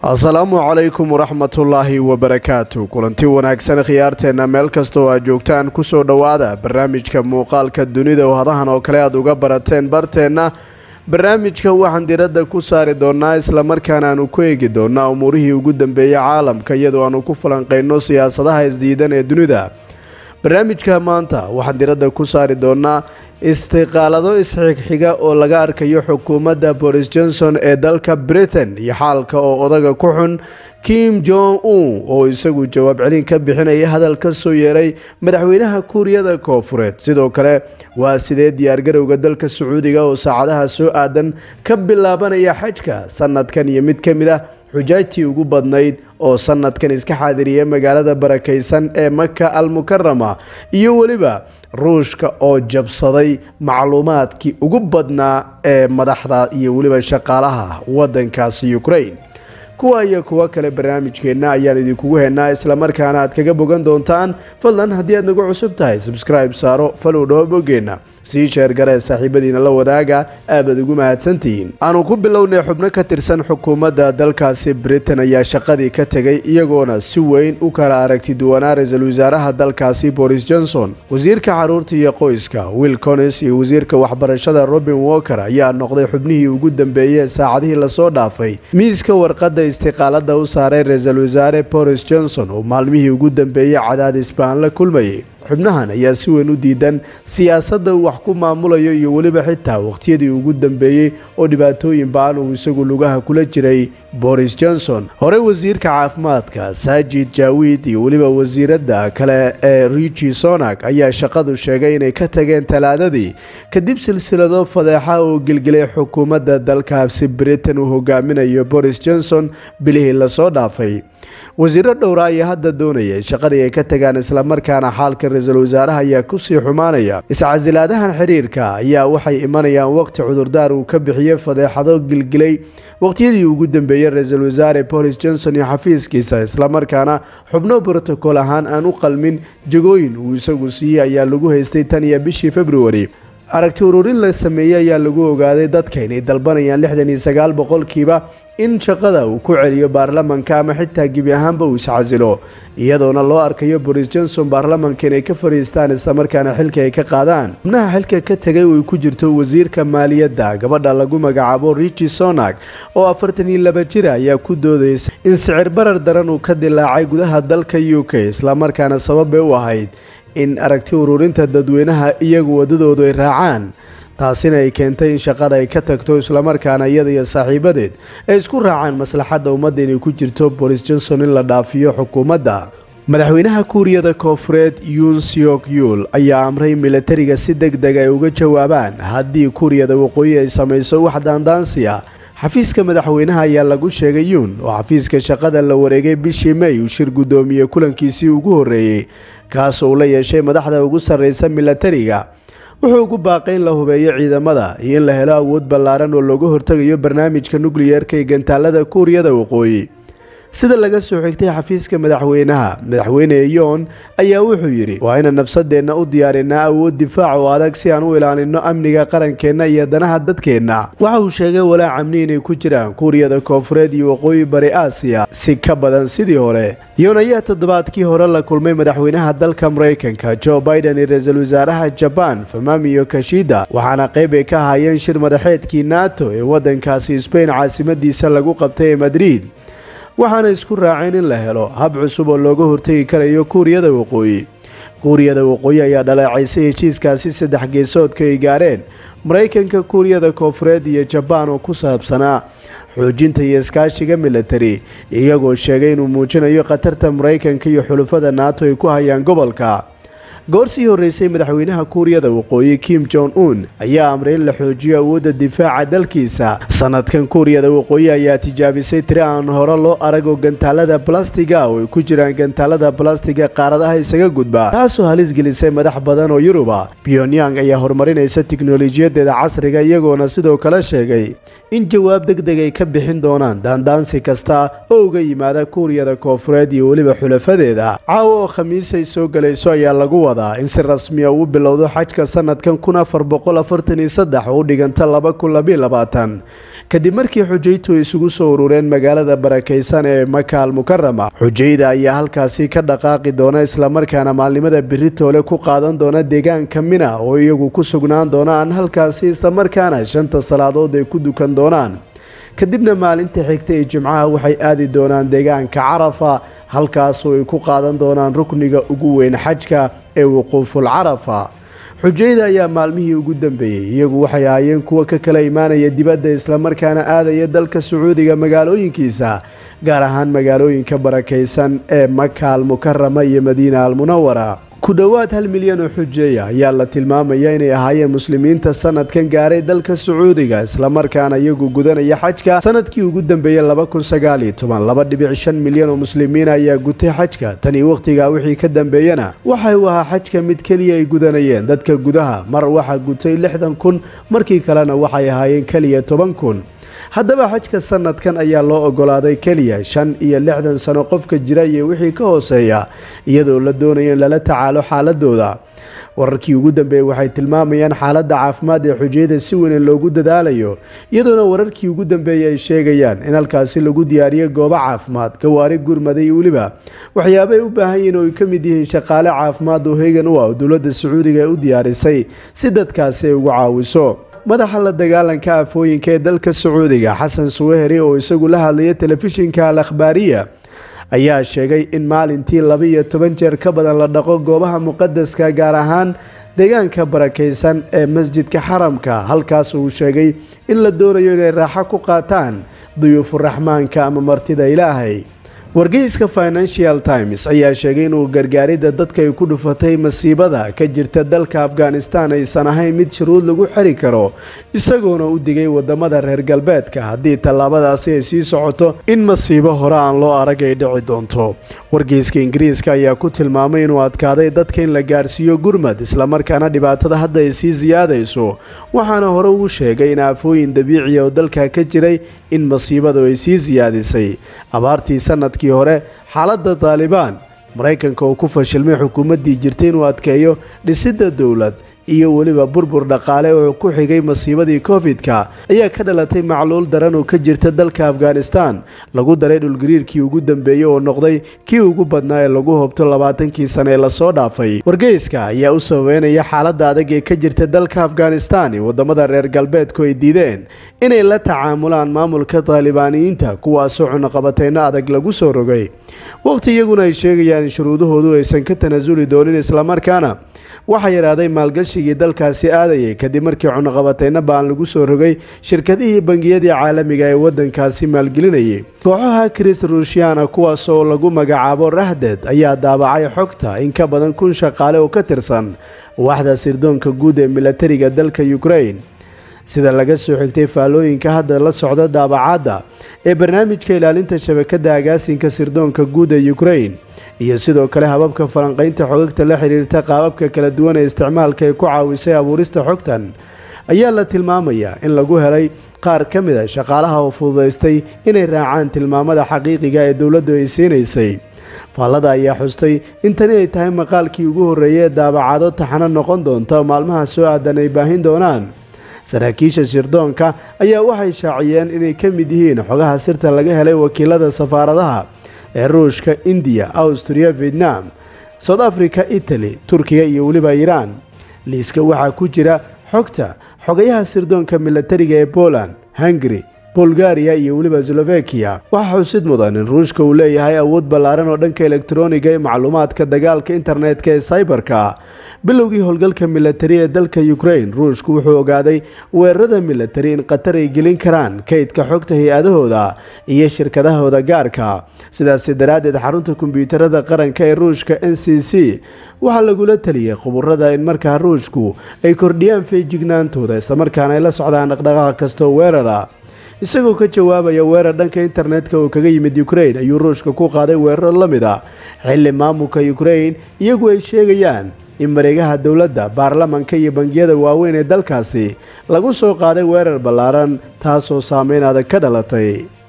asalaamu calaykum waraxmatullaahi wabarakaatu kulanti wanaagsan khiyaarteenna meel kastoo aad joogtaan kusoo dhowaada barnaamijka muuqaalka dunida oo hadahan oo kale aad uga barateen barteenna barnaamijka waxaan diradda ku saari doonaa islamarkaana aanu ku eegi doonaa umuurihii ugu dambeeyey caalamka iyadoo aanu ku falanqeyno siyaasadaha isdiidan ee dunida barnaamijka maanta waxaan diradda ku saari doonaa istiqaalado isxigxiga oo laga arkayo xukuumadda boris johnson ee dalka britain iyo xaalka oo odaga ku xun kim jong un oo isagu jawaab celin ka bixinaya hadal ka soo yeeray madaxweynaha kuuriyada koofureed sidoo kale waa sidee diyaargarowga dalka sacuudiga oo saacadaha soo aadan ka bilaabanaya xajka sanadkan iyo mid ka mid ah xujaajtii ugu badnayd oo sanadkan iska xaadiriyay magaalada barakaysan ee maka al mukarama iyo weliba ruushka oo jabsaday macluumaadkii ugu badnaa ee madaxda iyo weliba shaqaalaha wadankaasi ukraine kuwa iyo kuwo kale barnaamijkeenna ayaan idinkugu heenaa islamarkaana aad kaga bogan doontaan fadlan haddii aad nagu cusub tahay subscribe saaro falow dhawo boggeenna sii sheergaree saaxiibadiina la wadaaga aabad ugu mahadsantihiin aanu ku bilownay xubno ka tirsan xukuumadda dalkaasi britain ayaa shaqadii ka tegay iyagoona si weyn u kala aragti duwanaa ra-iisul wasaaraha dalkaasi boris johnson wasiirka caruurta iyo qoyska will conis iyo wasiirka waxbarashada robin walker ayaa noqday xubnihii ugu dambeeyey saacadihii lasoo dhaafay miiska warqadda istiqaalada u saaray ra-iisul wasaare boris johnson oo maalmihii ugu dambeeyey cadaadis baan la kulmayay xubnahan ayaa si weyn u diidan siyaasadda uu wax ku maamulayo iyo weliba xitaa wakhtiyadii ugu dambeeyey oo dhibaatooyin ba-an uu isagu lugaha kula jiray boris johnson hore wasiirka caafimaadka saajid jaawid iyo weliba wasiiradda kale ee richi sonak ayaa shaqadu sheegay inay ka tageen talaadadii kadib silsilado fadeexa oo gelgelay xukuumadda dalkaasi britain uu hogaaminayo boris johnson bilihii lasoo dhaafay wasiiro dhowra ayaa hadda doonaya shaqadii ay ka tagaan islamarkaana xaalka ra-iisul wasaaraha ayaa kusii xumaanaya iscasilaadahan xiriirka ayaa waxay imanayaan waqti cudurdaar uu ka bixiyey fadeexado gilgilay waqtiyadii ugu dambeeyey ra-iisul wasaare boris johnson iyo xafiiskiisa islamarkaana xubno brotocool ahaan aan u qalmin jagooyin uu isagu siiyey ayaa lagu haystay tan iyo bishii februari aragti ururin la sameeyey ayaa lagu ogaaday dadka inay dalbanayaan lixdan iyo sagaal boqolkiiba in shaqada uu ku celiyo baarlamanka ama xitaa gebi ahaanba uu iscasilo iyadoona loo arkayo boris johnson baarlamanka inay ka fadhiistaan islamarkaana xilka ay ka qaadaan xubnaha xilka ka tegay oo ay ku jirto wasiirka maaliyadda gabadha lagu magacaabo richi sonak oo afartan iyo laba jira ayaa ku doodaysa in sicir barar daran uu ka dilaacay gudaha dalka u k islamarkaana sababay u ahayd in aragti ururinta dadweynaha iyagu wadadoodu ay raacaan taasina ay keentay in shaqada ay ka tagto islamarkaana iyada iyo saaxiibadeed ay isku raacaan maslaxadda ummadda inay ku jirto boris johnson in la dhaafiyo xukuumadda madaxweynaha kuuriyada koofureed yun syok yul ayaa amray milatariga si deg deg ay uga jawaabaan haddii kuuriyada waqooyi ay samayso wax daandaansi ah xafiiska madaxweynaha ayaa lagu sheegay yuun oo xafiiska shaqada la wareegay bishii may uu shir guddoomiyey kulankiisii ugu horreeyey kaasoo uu la yeeshay madaxda ugu sarreysa milatariga wuxuu ugu baaqay in la hubeeyo ciidamada iyo in la helo awood ballaaran oo looga hortegayo barnaamijka nukliyeerka ee gantaalada kuuriyada waqooyi sida laga soo xigtay xafiiska madaxweynaha madaxweyne yoon ayaa wuxuu yidhi waa inaan nafsadeenna u diyaarinaa awood difaac oo adag si aan u ilaalino amniga qarankeenna iyo danaha dadkeenna waxa uu sheegay walaac amni inay ku jiraan kuuriyada koofureed iyo waqooyi bari aasiya si ka badan sidii hore yoon ayaa toddobaadkii hore la kulmay madaxweynaha dalka maraykanka jo biden iyo ra-iisul wasaaraha jabaan famamiyo kashida waxaana qayb ay ka ahaayeen shir madaxeedkii nato ee wadankaasi sbain caasimadiisa lagu qabtay ee madrid waxaana isku raaceen in la helo hab cusub oo looga hortegi karayo kuuriyada waqooyi kuuriyada waqooyi ayaa dhaleecaysay heshiiskaasi saddex geesoodka ay gaareen maraykanka kuuriyada koofureed iyo jabaan oo ku saabsanaa xoojinta iyo iskaashiga milatari iyagoo sheegay inuu muujinayo khatarta maraykanka iyo xulufada naato ay ku hayaan gobolka goor sii horreysay madaxweynaha kuuriyada waqooyi kim jong un ayaa amray in la xoojiyo awoodda difaaca dalkiisa sanadkan kuuriyada waqooyi ayaa tijaabisay tiri aan hore loo arag oo gantaalada balastiga oo ay ku jiraan gantaalada balastiga qaaradaha isaga gudba taasoo halis gelisay madax badan oo yuruba pyongyang ayaa horumarinaysa tiknolojiyadeeda casriga iyagoona sidoo kale sheegay in jawaab deg deg ay ka bixin doonaan daandaansi kasta oo uga yimaada kuuriyada koofureed iyo weliba xulafadeeda caawa oo khamiis ay soo galayso ayaa lagu wadaa in si rasmiya uu bilowdo xajka sanadkan kun afar boqol afartan iyo saddex oo u dhiganta laba kun labiyo labaatan kadib markii xujaytu isugu soo urureen magaalada barakaysan ee maka al mukarama xujayda ayaa halkaasi ka dhaqaaqi doona islamarkaana maalnimada beritoole ku qaadan doona deegaanka mina oo iyagu ku sugnaan doonaan halkaasi islamarkaana shanta salaadood ay ku dukan doonaan kadibna maalinta xigta ee jimcaha waxay aadi doonaan deegaanka carafa halkaasoo ay ku qaadan doonaan rukniga ugu weyn xajka ee wuquuful carafa xujayda ayaa maalmihii ugu dambeeyey iyagu waxay ahaayeen kuwa ka kala imaanaya dibadda islamarkaana aadaya dalka sacuudiga magaalooyinkiisa gaar ahaan magaalooyinka barakaysan ee maka al mukarama iyo madiina almunawara ku dhowaad hal milyan oo xujeeya ayaa la tilmaamaya inay ahaayeen muslimiinta sanadkan gaaray dalka sacuudiga islamarkaana iyagu gudanaya xajka sanadkii ugu dambeeyey laba kun sagaaliyo toban laba dhibic shan milyan oo muslimiin ayaa gutay xajka tanii wakhtigaa wixii ka dambeeyana waxay u ahaa xajka mid keliya ay gudanayeen dadka gudaha mar waxaa gutay lixdan kun markii kalena waxay ahaayeen keliya toban kun haddaba xajka sanadkan ayaa loo ogolaaday keliya shan iyo lixdan sano qofka jira iyo wixii ka hooseeya iyadoo la doonaya in lala tacaalo xaaladooda wararkii ugu dambeeyey waxay tilmaamayaan xaaladda caafimaad ee xujayada si weyn loogu dadaalayo iyadoona wararkii ugu dambeeyey ay sheegayaan in halkaasi lagu diyaariyo goobo caafimaad gawaari gurmada iyo weliba waxyaaba ay u baahan yihiin oo ay ka mid yihiin shaqaale caafimaad oo heegan u ah oo dowladda sacuudiga ay u diyaarisay si dadkaasi ay ugu caawiso madaxa la dagaalanka afooyinka ee dalka sacuudiga xasan suweheri oo isagu la hadlaya telefishinka al akhbaariya ayaa sheegay in maalintii laba iyo toban jeer ka badan la dhaqo goobaha muqadaska gaar ahaan deegaanka barakaysan ee masjidka xaramka halkaas uu sheegay in la doonayo inay raaxo ku qaataan duyuufuraxmaanka ama martida ilaahay wargeyska financial times ayaa sheegay inuu gargaaridda dadka ay ku dhufatay masiibada ka jirta dalka afghanistan aysan ahayn mid shuruud lagu xiri karo isagoona u digay wadamada reer galbeedka haddii tallaabadaasi ay sii socoto in masiibo hore aan loo arag ay dhici doonto wargeyska ingiriiska ayaa ku tilmaamay inuu adkaaday dadka in la gaarsiiyo gurmad islamarkaana dhibaatada hadda ay sii siyaadayso waxaana hore uu sheegay in aafooyin dabiiciya oo dalka ka jiray in masiibadu ay sii siyaadisay abaartii sanadkii hore xaaladda taalibaan maraykanka oo ku fashilmay xukuumaddii jirtay inuu adkeeyo dhisidda dowlad iyo weliba burbur dhaqaale oo ku xigay masiibadii covid-ka ayaa ka dhalatay macluul daran oo ka jirta dalka afghanistan lagu daray dhulgariirkii ugu dambeeyey oo noqday kii ugu badnaa ee lagu hobto labaatankii sane ee lasoo dhaafay wargeyska ayaa u sabeynaya xaaladda adag ee ka jirta dalka afghanistan iyo wadamada reer galbeedku ay diideen inay la tacaamulaan maamulka taalibaaniyiinta kuwaasoo cunaqabateyno adag lagu soo rogay waqti iyaguna ay sheegayaan in shuruudahoodu aysan ka tanasuli doonin islamarkaana waxaa yidhaahday maalgashigii dalkaasi aadayay kadib markii cunaqabateyno baan lagu soo rogay shirkadihii bangiyadii caalamiga ee wadankaasi maalgelinayay kooxaha kris ruushyaana kuwaas oo lagu magacaabo rahded ayaa daabacay xogta in ka badan kun shaqaale oo ka tirsan waaxda sirdoonka guud ee milatariga dalka ukrain sida laga soo xigtay faallooyinka hadda la socda daabacaadda ee barnaamijka ilaalinta shabakadda agaasinka sirdoonka guud ee ukrain iyo sidoo kale hababka falanqaynta xogagta la xiriirta qaababka kala duwan ee isticmaalka ay ku caawisay abuurista xogtan ayaa la tilmaamayaa in lagu helay qaar ka mid a shaqaalaha oo fududaystay inay raacaan tilmaamada xaqiiqiga ee dowladdu ay siinaysay faallada ayaa xustay in tani ay tahay maqaalkii ugu horreeyay ee daabacaado taxano noqon doonta oo maalmaha soo aadan ay baahin doonaan saraakiisha sirdoonka ayaa waxay shaaciyeen inay ka mid yihiin xogaha sirta laga helay wakiilada safaaradaha ee ruushka indiya awstriya vietnam south africa italy turkiya iyo weliba iiraan liiska waxaa ku jira xogta xogayaha sirdoonka milatariga ee poland hungari bulgariya iyo weliba slovakiya waxaa xusid mudan in ruushka uu leeyahay awood ballaaran oo dhanka elektroniga ee macluumaadka dagaalka internetka ee cyberka bilowgii howlgalka milatari ee dalka ukrain ruushku wuxuu ogaaday weerarada milatari in qatar ay gelin karaan kaydka xogta hay-adahooda iyo shirkadahooda gaarka sidaasi daraaddeed xarunta kombiyuutarada qaranka ee ruushka n c c waxaa lagula taliyey khuburada in markaa ruushku ay kordhiyaan feejignaantooda islamarkaana ay la socdaan dhaqdhaqaaq kastoo weerara isagoo ka jawaabaya weerar dhanka internetka oo kaga yimid ukrain ayuu ruushka ku qaaday weeraro la mid a xilli maamulka ukrain iyagu ay sheegayaan in mareegaha dowladda baarlamanka iyo bangiyada waaweyn ee dalkaasi lagu soo qaaday weerar ballaaran taasoo saameyn adag ka dhalatay